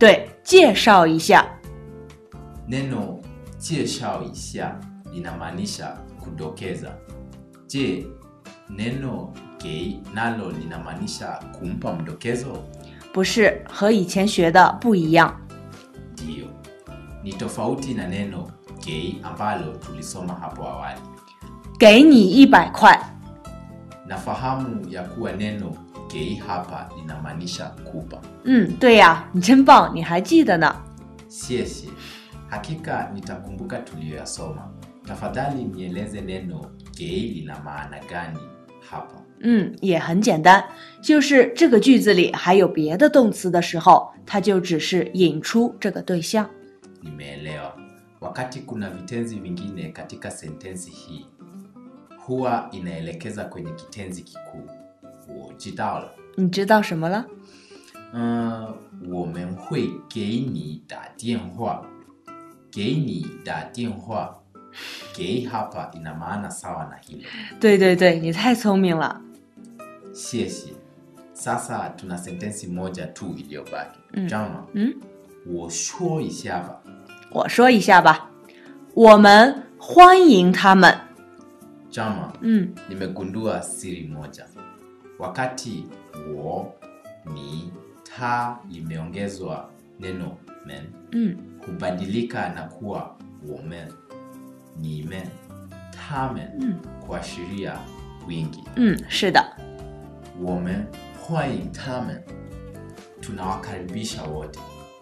对，介绍一下。 Neno 介绍一下 linamaanisha kudokeza. Je, neno gei nalo linamaanisha kumpa mdokezo? 不是，和以前学的不一样。 Ndiyo, ni tofauti na neno gei ambalo tulisoma hapo awali. 给你一百块， Nafahamu ya kuwa neno gei hapa linamaanisha kupa. 嗯，对呀，你真棒，你还记得呢。 Siesi, hakika nitakumbuka tuliyoyasoma. Tafadhali nieleze neno gei lina maana gani hapa? 嗯，也很简单，就是这个句子里还有别的动词的时候，它就只是引出这个对象。 Nimeelewa. Wakati kuna vitenzi vingine katika sentensi hii huwa inaelekeza kwenye kitenzi kikuu. 我知道了。 你知道什么了？ 嗯，我们会给你打电话。给你打电话。给 hapa ina maana sawa na hilo. 对对对，你太聪明了。 谢谢。Sasa tuna sentensi moja tu iliyobaki. Mm. Jama, 嗯， 我说一下吧。 我说一下吧，我们欢迎他们。 Jama, 嗯 nimegundua siri moja. Wakati wo, ni, ta limeongezwa neno men, 嗯 hubadilika na kuwa women, nimen, tamen, 嗯 kuashiria wingi. 嗯，是的。 Women, hwaing tamen, tunawakaribisha wote.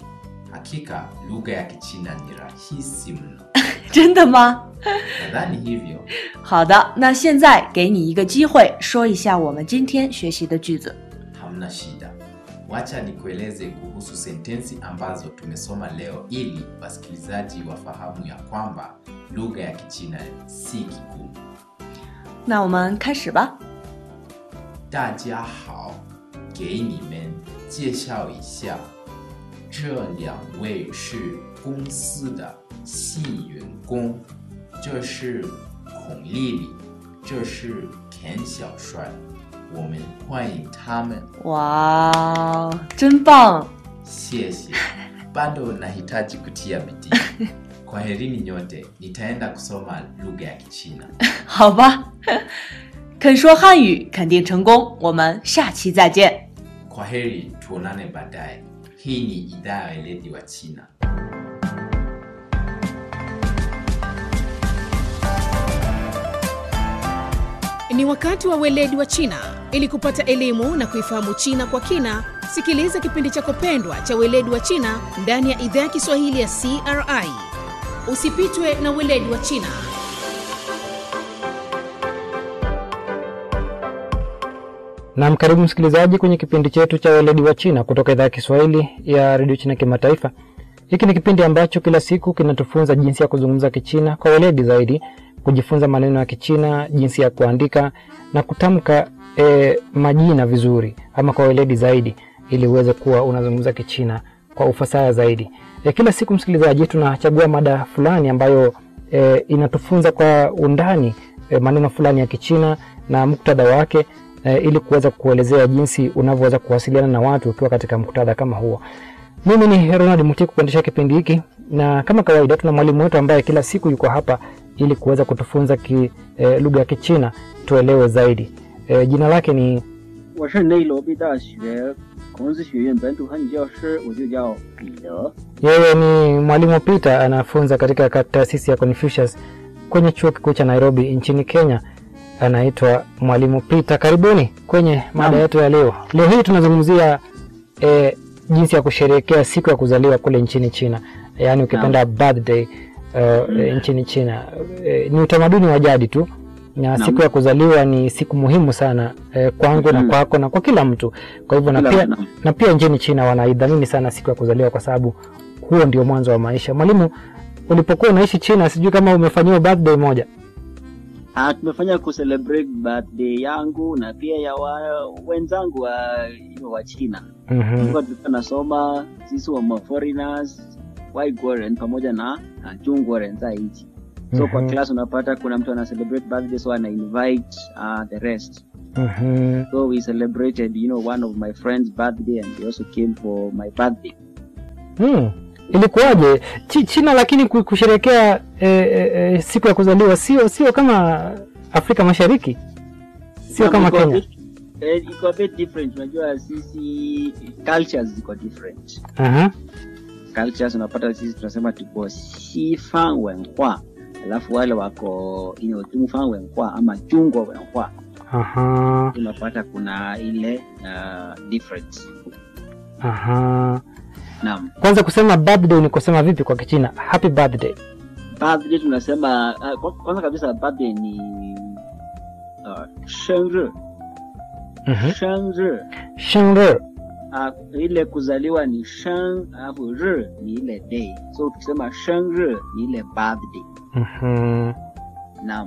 Hakika lugha ya Kichina ni rahisi mno. 真的吗？ Nadhani hivyo. 好的，那现在给你一个机会，说一下我们今天学习的句子。 Hamna shida. Wacha nikueleze kuhusu sentensi ambazo tumesoma leo ili wasikilizaji wafahamu ya kwamba lugha ya Kichina si kigumu. 那我们开始吧。 大家好，给你们介绍一下，这两位是公司的新员工，这是孔丽丽，这是田小帅，我们欢迎他们。 哇，真棒！ 谢谢. Bado nahitaji kutia bidii. Kwaherini nyote, nitaenda kusoma lugha ya Kichina. 好吧，肯说汉语肯定成功。我们下期再见。 Kwaheri, tuonane baadaye. Hii ni idhaa ya weledi wa China. Ni wakati wa weledi wa China. Ili kupata elimu na kuifahamu China kwa kina, sikiliza kipindi chako pendwa cha weledi wa China ndani ya idhaa ya Kiswahili ya CRI. Usipitwe na weledi wa China. Naam, karibu msikilizaji kwenye kipindi chetu cha weledi wa China kutoka idhaa ya Kiswahili ya redio China Kimataifa. Hiki ni kipindi ambacho kila siku kinatufunza jinsi ya kuzungumza Kichina kwa weledi zaidi, kujifunza maneno ya Kichina, jinsi ya kuandika na kutamka e, majina vizuri ama kwa weledi zaidi, ili uweze kuwa unazungumza Kichina kwa ufasaha zaidi. E, kila siku msikilizaji, tunachagua mada fulani ambayo e, inatufunza kwa undani e, maneno fulani ya Kichina na muktadha wake e, ili kuweza kuelezea jinsi unavyoweza kuwasiliana na watu ukiwa katika muktadha kama huo. Mimi ni Ronald Mutiku kuendesha kipindi hiki, na kama kawaida tuna mwalimu wetu ambaye kila siku yuko hapa ili kuweza kutufunza ki, e, lugha ya Kichina tuelewe zaidi. E, jina lake ni 我是内罗毕大学孔子学院本土汉语教师，我就叫彼得。 yeye ni mwalimu Peter, anafunza katika ka- taasisi ya Confucius kwenye chuo kikuu cha Nairobi nchini Kenya. Anaitwa mwalimu Peter. Karibuni kwenye mada Naam. yetu ya leo. Leo hii tunazungumzia e, jinsi ya kusherehekea siku ya kuzaliwa kule nchini China, yaani ukipenda birthday uh, e, nchini China. E, ni utamaduni wa jadi tu na Naam. siku ya kuzaliwa ni siku muhimu sana e, kwangu na Mhm. kwako na kwa kila mtu. Kwa hivyo na Kila pia, mtu. na pia nchini China wanaidhamini sana siku ya kuzaliwa kwa sababu huo ndio mwanzo wa maisha. Mwalimu, ulipokuwa unaishi China, sijui kama umefanyiwa birthday moja? Ah, tumefanya kucelebrate birthday yangu na pia ya wa, wenzangu wa, you know, wa China. Mhm. Tulikuwa tulikuwa nasoma sisi wa foreigners Waigwaren pamoja na na Jungwaren za nchi. So kwa Mhm. class unapata kuna mtu ana celebrate birthday so ana invite uh, the rest. Mhm. So we celebrated, you know, one of my friends' birthday and they also came for my birthday. Hmm. Ilikuwaje Chi- China lakini ku- kusherekea e, e, e, siku ya kuzaliwa sio sio kama Afrika Mashariki, sio Na kama iko a Kenya. bit- eh, iko a bit different unajua sisi cultures ziko different Aha. cultures unapata sisi tunasema tuko sifan wenhua alafu wale wako you know, tungfan wenhua ama chungwa wenhua Aha. unapata kuna ile uh, difference Aha. naam Kwanza kusema birthday ni kusema vipi kwa Kichina? Happy birthday. birthday tunasema uh, kwa- kwanza kabisa birthday ni uh, shengri Mhm. shengri Shengri. uh, ile kuzaliwa ni sheng alafu ri ni ile day so tukisema shengri ni ile birthday Mhm. naam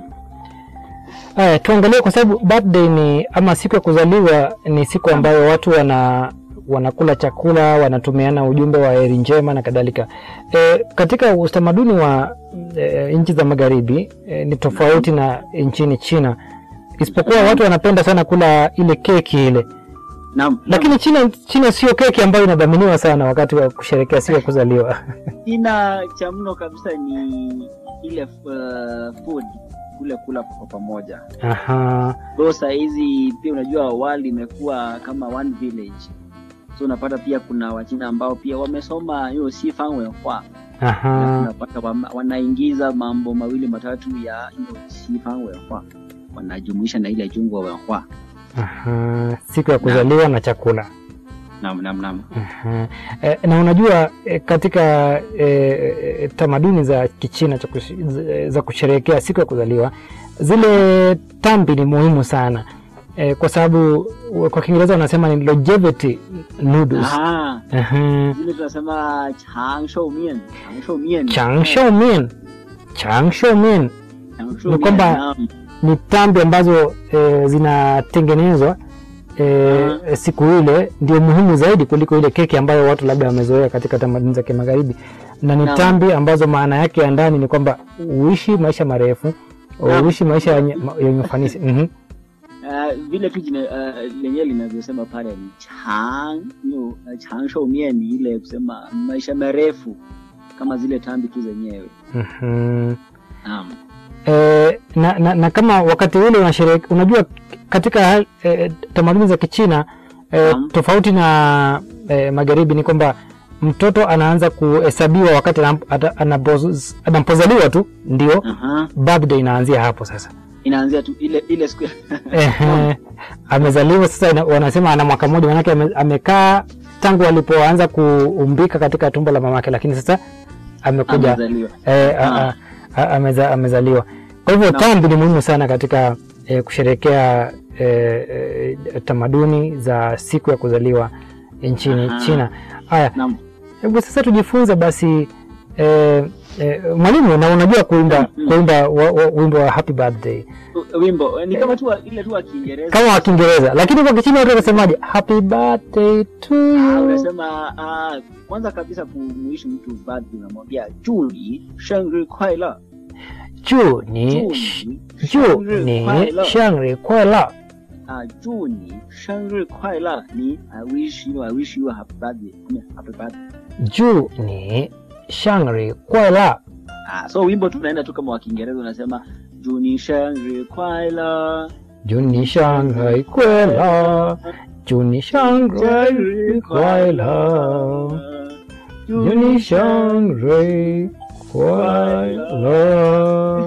Aya, tuangalie kwa sababu birthday ni ama siku ya kuzaliwa ni siku ambayo watu wana wanakula chakula, wanatumiana ujumbe wa heri njema na kadhalika. E, katika utamaduni wa e, nchi za magharibi e, ni tofauti na nchini China, isipokuwa watu wanapenda sana kula ile keki ile, naam lakini China, China sio keki ambayo inadhaminiwa sana wakati wa kusherehekea siku ya kuzaliwa. China cha mno kabisa ni ile uh, food kule kula kwa pamoja Aha, so saa hizi pia unajua wali imekuwa kama one village so unapata pia kuna wachina ambao pia wamesoma hiyo sifan wenhua Alafu aha, unapata wama- wanaingiza mambo mawili matatu ya hiyo sifan wenhua wanajumuisha na ile jungwa wenhua aha, siku ya kuzaliwa na chakula. nam nam nam Aha. Eh, na unajua eh, katika eh, eh, tamaduni za Kichina cha kush- z- za kusherehekea siku ya kuzaliwa zile tambi ni muhimu sana eh, kwa sababu wa- kwa Kiingereza wanasema ni longevity noodles. Aha, Aha. zile tunasema changshou mien changshou mien Changsho mian changsho mian Changshou ni mien, kwamba- naam. ni tambi ambazo eh, zinatengenezwa eh, siku ile ndio muhimu zaidi kuliko ile keki ambayo watu labda wamezoea katika tamaduni za kimagharibi, na ni Naam. tambi ambazo maana yake ya ndani ni kwamba uishi maisha marefu, Naam. uishi maisha yenye yenye ufanisi. Mhm. Uh, vile tu jina uh, lenyewe linavyosema pale ni chang you uh, chang shou mien ni ile kusema maisha marefu kama zile tambi tu zenyewe Mhm. naam Eh, na, na, na kama wakati ule unasherehekea, unajua katika eh, tamaduni za Kichina eh, Naam. tofauti na eh, magharibi ni kwamba mtoto anaanza kuhesabiwa wakati anap- ata- anapoz- anapozaliwa tu, ndio Aha. birthday inaanzia hapo sasa. inaanzia tu ile ile siku Ehe, amezaliwa sasa, ina- wanasema ana mwaka mmoja, manake ame, amekaa tangu alipoanza kuumbika katika tumbo la mamake, lakini sasa amekuja amezaliwa eh, a- Ah. a- a- ameza, amezaliwa. Kwa hivyo Naam. tambi ni muhimu sana katika eh, kusherehekea eh, eh, tamaduni za siku ya kuzaliwa nchini Aha. China. Haya, naam hebu sasa tujifunze basi eh, eh, mwalimu, na unajua kuimba Mm. kuimba wa- wa- wimbo wa happy birthday U- wimbo ni kama tu wa- ile tu wa Kiingereza kama wa Kiingereza, lakini kwa Kichina watu wanasemaje? Happy birthday to Ah, you. unasema ah, kwanza kabisa kumuishi mtu birthday unamwambia juni shengri kwaila Ju ni ju ni shangri kwela. Ah, Juni, 生日快乐！你 I wish you, I wish you a happy birthday. Come here, happy birthday. Ju ni shangri kwela. Ah, so wimbo tu unaenda tu kama wa Kiingereza unasema Juni 生日快乐， Ju ni shangri kwela. Ju ni shangri kwela. Ju ni shangri kwela.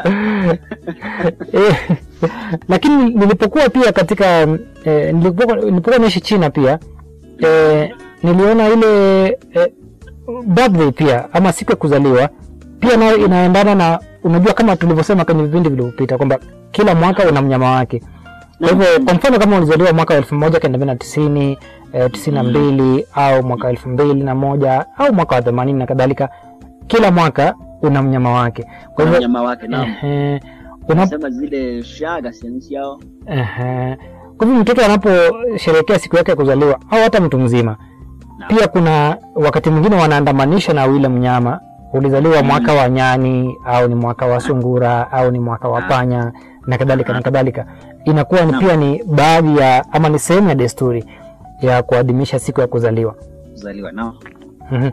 Eh, lakini nilipokuwa pia katika eh, nilipokuwa, nilipokuwa naishi China pia eh, niliona ile eh, birthday pia ama siku ya kuzaliwa pia nayo inaendana na unajua kama tulivyosema kwenye vipindi vilivyopita kwamba kila mwaka una mnyama wake kwa hivyo kwa mfano kama ulizaliwa mwaka wa elfu moja kenda mia na tisini eh, tisini na mbili au mwaka wa elfu mbili na moja au mwaka wa themanini na kadhalika kila mwaka una mnyama wake kwa Kwa hivyo mnyama wake naam. ehe, unap- Unasema zile shaga siansiao. Ehe. Kwa hivyo mtoto anaposherehekea siku yake ya kuzaliwa au hata mtu mzima Naam. pia kuna wakati mwingine wanaandamanisha na yule mnyama ulizaliwa Mm. mwaka wa nyani au ni mwaka wa sungura au ni mwaka wa Ah. panya na kadhalika na Ah. kadhalika inakuwa ni Naam. pia ni baadhi ya ama ni sehemu ya desturi ya kuadhimisha siku ya kuzaliwa Kuzaliwa nao. Mhm.